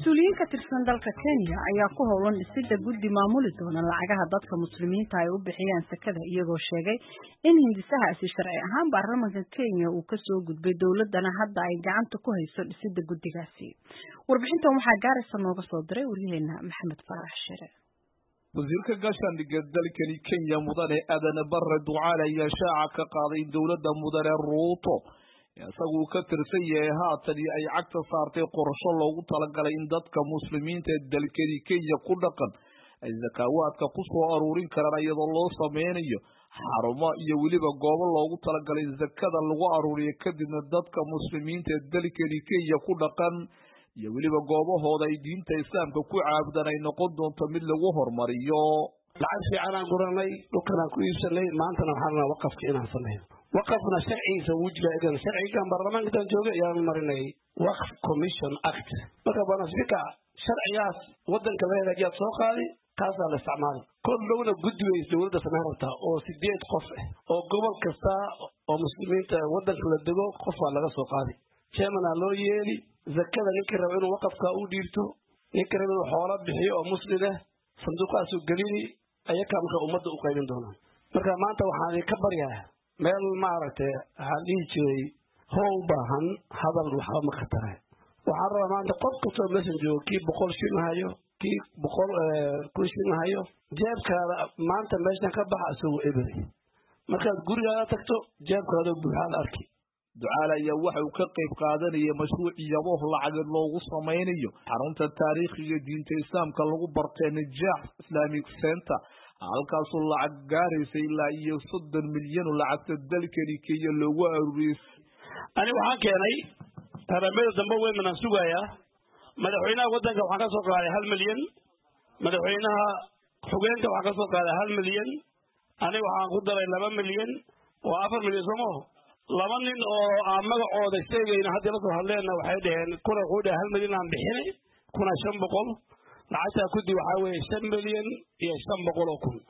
mas-uuliyiin ka tirsan dalka kenya ayaa ku howlan dhisidda guddi maamuli doona lacagaha dadka muslimiinta ay u bixiyaan sakada iyagoo sheegay in hindisahaasi sharci ahaan baarlamanka kenya uu kasoo gudbay dowladana hadda ay gacanta ku hayso dhisidda guddigaasi warbixintan waxaa gaaraysa nooga soo diray waryaheena maxamed faarax shire wasiirka gaashaandhigga dalkani kenya mudane aadan bare ducaale ayaa shaaca ka qaaday in dowladda mudane ruuto isaguu ka tirsan yahay haatani ay cagta saartay qorsho loogu talagalay in dadka muslimiinta ee dalkani kenya ku dhaqan ay sakaawaadka ku soo aruurin karaan iyadoo loo sameynayo xarumo iyo weliba goobo loogu talagalay sakada lagu aruuriyo kadibna dadka muslimiinta ee dalkani kenya ku dhaqan iyo weliba goobahooda ay diinta islaamka ku caabudaan ay noqon doonto mid lagu hormariyo lacag fiicanaan guranay dhulkanaan ku iibsanay maantana waxaan rabaa waqafka inaan sameeyo waqafna sharcigiisa wuu jira egan sharcigan baarlamaanka intaan joogay ayaan marinay waqf commission act marka bana speaker sharcigaas wadanka la hagaajiyaad soo qaadi kaasaa la isticmaali kol dhowna guddi weys dowladda samayn rabtaa oo sideed qof ah oo gobol kasta oo muslimiinta wadanka la dego qof waa laga soo qaadi chairmanaa loo yeeli zakada ninka raba inuu waqafka u dhiirto ninka raba inuu xoola bixiyo oo muslim ah sanduuqaasuu gelini ayakaa marka ummadda u qaybin doonaan marka maanta waxaan idinka baryaa meel maaragtay waxaan dhihi jiray how baahan hadal waxba ma khatare waxaan rabaa maanta qof kastoo meeshan joogo kii boqol shilin hayo kii boqol kun shilin hayo jeebkaada maanta meeshan ka baxa isagoo eberi markaad gurigaada tagto jeebkaada buuxaad arki ducaale ayaa waxa uu ka qayb qaadanaya mashruuc yaboh lacageed loogu samaynayo xarunta taariikhiga diinta islaamka lagu bartay najaax islamic center halkaasoo lacag gaaraysa ilaa iyo soddon milyan oo lacagta dalkani kenya loogu aruuriyey ani waxaan keenay tarambada dambe weyn manaan sugayaa madaxweynaha waddanka waxaan ka soo qaaday hal milyan madaxweynaha xugeenka waxaan ka soo qaaday hal milyan ani waxaan ku daray laba milyan waa afar milyan soomaho laba nin oo aan magacooda sheegayna haddii la soo hadleenna waxay dhaheen kuna wuxuu dhahay hal milyan aan bixinay kuna shan boqol lacagtaa kudi waxaa weeye shan milyan iyo shan boqol oo kun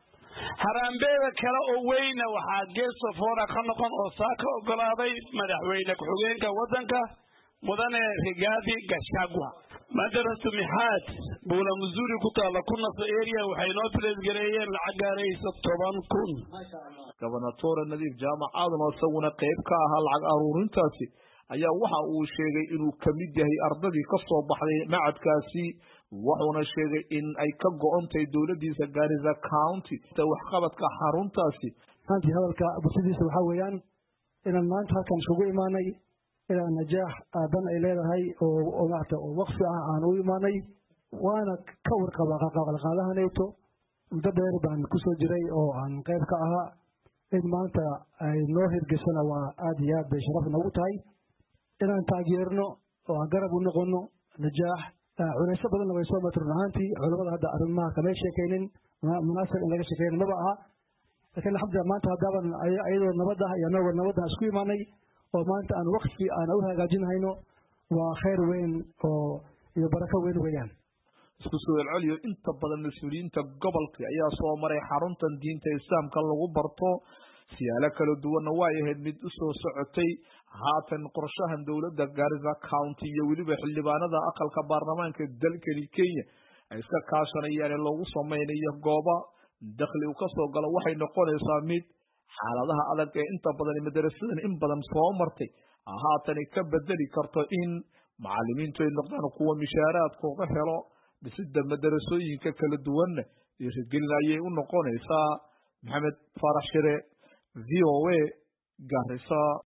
haraambeeda kale oo weyna waxaa geesofora ka noqon oo saa ka ogolaaday madaxweyne ku-xigeenka waddanka mudane rigaadi gashagwa madaratu mixaad buula muzuri ku taalla ku naso area waxay noo tireesgareeyeen lacag gaaraysa toban kun gobernatore nadiif jaamac aadan oo isaguna qayb ka ahaa lacag aruurintaasi ayaa waxa uu sheegay inuu ka mid yahay ardadii ka soo baxday macadkaasi wuxuuna sheegay in ay ka go-ontahay dowladdiisa gaarisa county waxqabadka xaruntaasi maantii hadalka bulshadiisa waxaa weeyaan inaan maanta halkan iskugu imaanay inaan najaax aadan ay leedahay oo maarata oo waqfi ah aan u imaanay waana ka warqabaa qaqaqalqaadahanayto muddo dheer baan kusoo jiray oo aan qayb ka ahaa in maanta ay noo hirgeshana waa aada iyo aad bay sharaf noogu tahay inaan taageerno oo aan garab u noqono najaax cunayso badanna way soo martay run ahaantii culamada hadda arrimaha kamay sheekaynin munaasab in laga sheekeyna maba aha laakiin alxamdulillah maanta haddaaban ayadoo nabad ah iyo anagoo nabadda isku imaanay oo maanta aan waqfi aan u hagaajinhayno waa khayr weyn oo iyo barako weyn weeyaan isku soo celceliyo inta badan mas-uuliyiinta gobolka ayaa soo maray xaruntan diinta islaamka lagu barto siyaalo kala duwanna way ahayd mid u soo socotay haatan qorshahan dowladda gaarisa county iyo weliba xildhibaanada aqalka baarlamaanka dalkani kenya ay iska kaashanayaan ee loogu samaynayo gooba dakhli uu kasoo galo waxay noqonaysaa mid xaaladaha adag ee inta badan madarasadan in badan soo martay haatani ka bedeli karto in macalimiintu ay noqdaan kuwa mishaaraadkooga helo dhisida madarasooyinka kala duwanna dhiirigelin ayay u noqonaysaa maxamed faarax shire v o a garisa